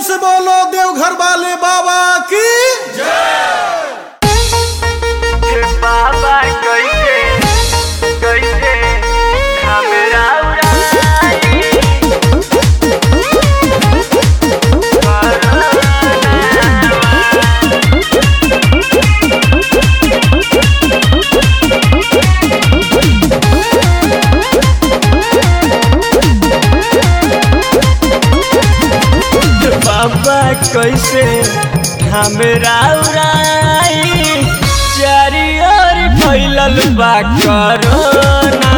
से बोलो देवघर वाले बाबा की बाबा कैसे कैसे हमरा उड़ाई बाबा कैसे हमरा उड़ाई चारी ओर फैलल बा कोरोना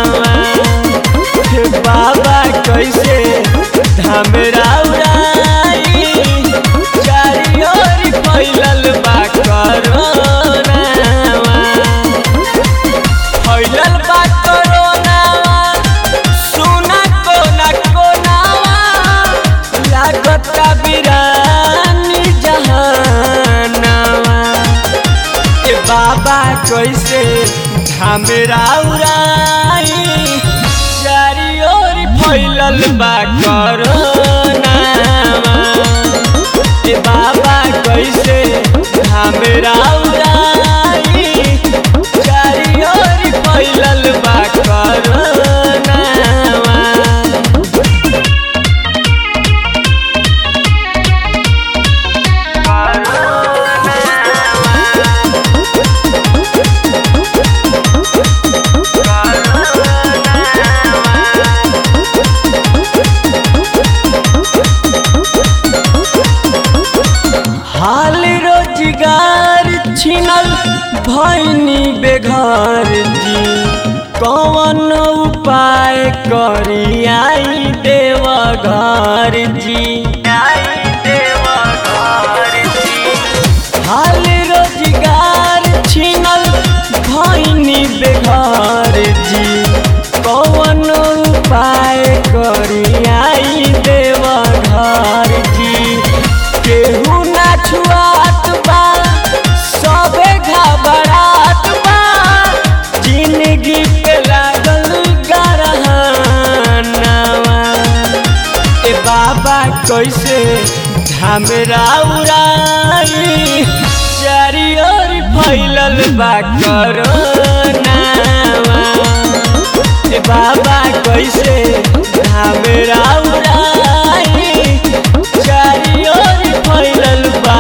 हे बाबा कैसे हमरा उड़ाई चारी ओर फैलल बा कोरोना फैलल बा कोरोना सुना कोना कोनावा लागता बिरानी जहानावा ए बाबा कैसे हमरा उड़ाई चारी ओर फैलल बा कोरोनावा ए बाबा कैसे हमरा उड़ाई चारी ओर फैलल बा कोरोनावा हाल रोजगार छिनल भैनी बेघर जी कौन उपाय करी आई देव घर जी हाल रोजगार छिनल भैनी बेघर जी कौन उपाय करी आई देव घर जी केहू ना छुआत बा सबे घबरात बा जिंदगी पे लागल गरहनावा ए बाबा कैसे झमेरा उड़ाई चारी ओर फैलल बा कोरोनावा ए बाबा कैसे झमेरा उड़ाई चारी ओर फैलल बा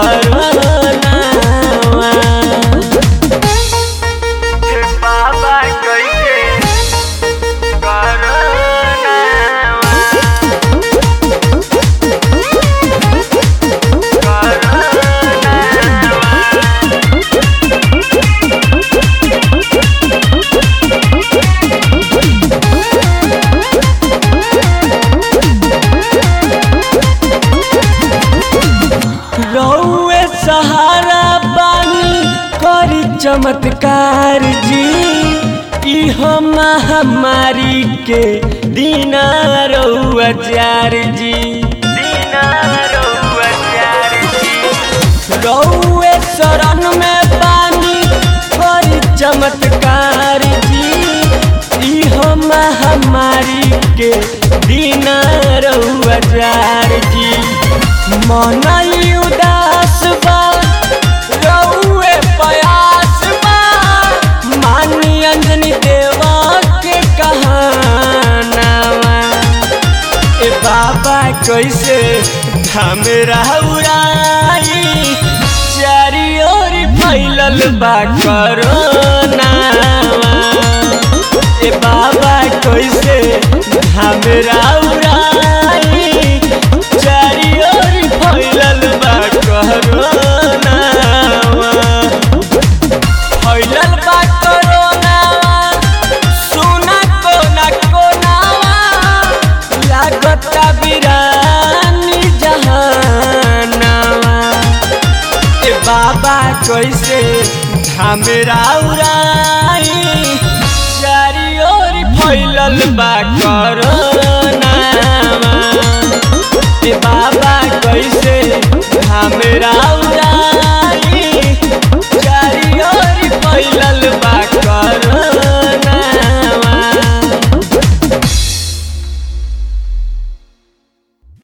कोरोनावा बाबा कैसे कोरोनावा रौए सहारा बानी करी चमत्कार जी इह महामारी के दीना रौआ चार जी दीना रौआ चार जी रौए शरण में बानी करी चमत्कार जी इह महामारी के दीना रौआ चार जी मनई उदास बा रउए प्रयास बा मानी अंजनी देवा के कहानावा ए बाबा कैसे हमरा उड़ाई चारी ओर फैलल बा कोरोनावा ए बाबा कैसे हमरा उड़ाई चारी ओर फैलल बा कोरोनावा फैलल बा कोरोनावा सुना कोना कोनावा लागता बिरानी जहानावा ए बाबा कैसे हमरा उड़ाई चारी ओर फैलल बा कोरोनावा ए बाबा कैसे हमरा